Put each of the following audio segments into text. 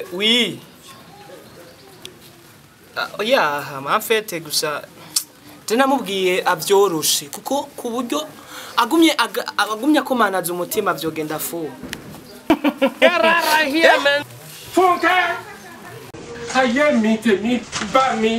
Oui. Ah, ya mafete gusa je namubwiye avyoroshe kuko ku buryo agumye aga- agumye akomanaza umutima vyogenda fu Fúnkẹ́ ayé mi tèmi bá mi.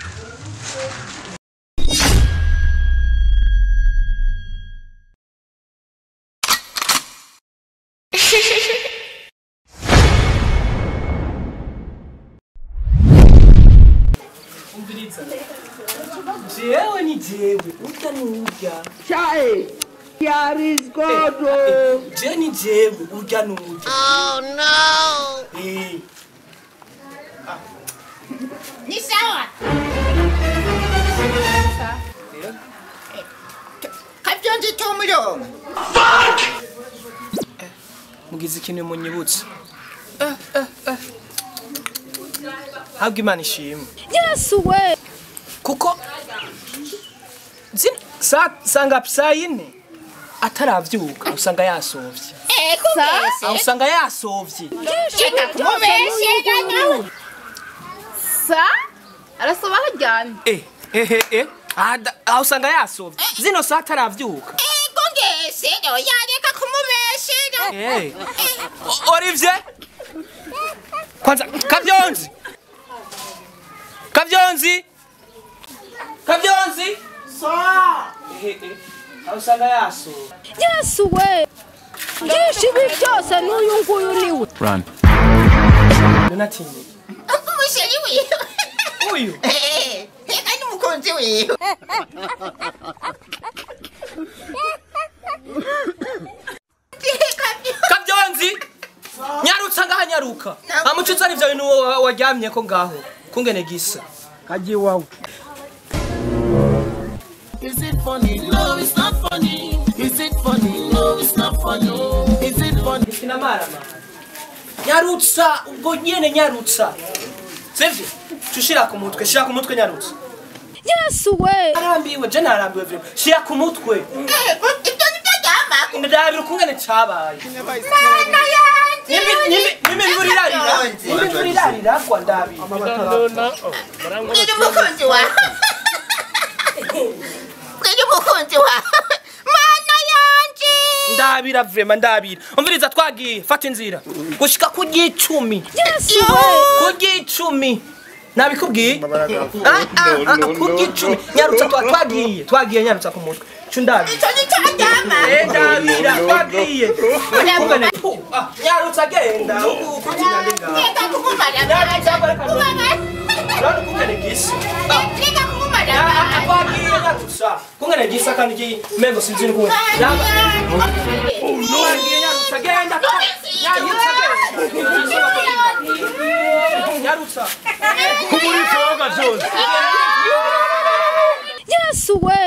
jewe ni jewe urya ni urya Chai, here is God. oh. je ni jewe urya ni urya oh no eh Ni sawa. Kavyonzi tumuro. mugize ikintu munyibutsa eh eh eh habwa imana ishimwe yesu we kuko zin- sa sangapi saa yine ataravyuka usanga yasovye Eh kumese. aho usanga yasovye Shaka kumese nawe. sa arasoba haryamye eh eh eh aha da- aho usanga yasovye zino saa ataravyuka Eh kungese no yareka kumubeshera. Eh. O- Olivier kwanza kavyonzi kavyonzi kavyonzi Eh, eh. aho usanga yasovye yesu we byinshi ibi byose n'uyu nguyu niwe Donatinye Umusheri wiwe. uyu Eh, eka ni umukunzi wiwe. kavyonzi nyarutsa ngaha nyaruka amucutsa n'ivyo bintu wa- waryamyeko ngaho kungene gisa Kaji wao. Is it funny? No, it's not funny. Is it funny? No, it's not funny. Is it funny? sinamarama nyarutsa ubwo nyene nyarutsa sivyo cushira ku mutwe shira ku mutwe nyarutsa yesu we arambiwe je narambiwe vyo shira ku mutwe Eh, ibyo ni byo ryama. ndabira ukungene cabaye Mana yanje. Nimbi- nimbi- nimbi imvura irarira nimbi imvura irarira kwa ndabira Mwiri umukunzi wawe. Mwiri umukunzi wawe. Mana yanje. ndabira vrema ndabira umviriza twagiye fata inzira gushika ku ry'icumi yesu we ku ry'icumi nabikubwiye Ah, ah, ah, ku ry'icumi nyarutsa twa- twagiye twagiye nyarutsa ku mutwe cu ndabira Icyo ni cyo ryama. Eh, ndabira twagiye Kungene- Puh, ah, nyarutsa genda uku- ukugira ndi ngaho Reka kumumara. Nyarutsa bareka Kumumara. urabona ukungene gisa Ah, Reka kumumara. ya- ah, twagiye nyarutsa kungene gisa kandi gi- mengo sinzi n'ukuntu Yaba- twagiye nyarutsa genda nyarutsa genda nyarutsa yesu we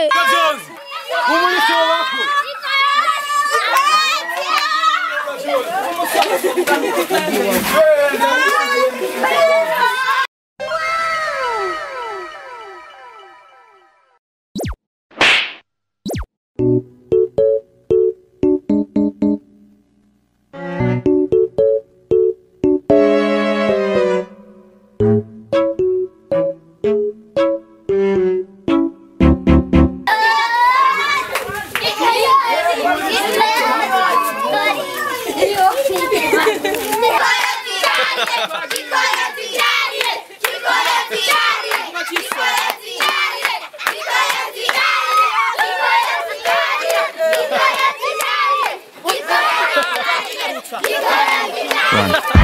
Run.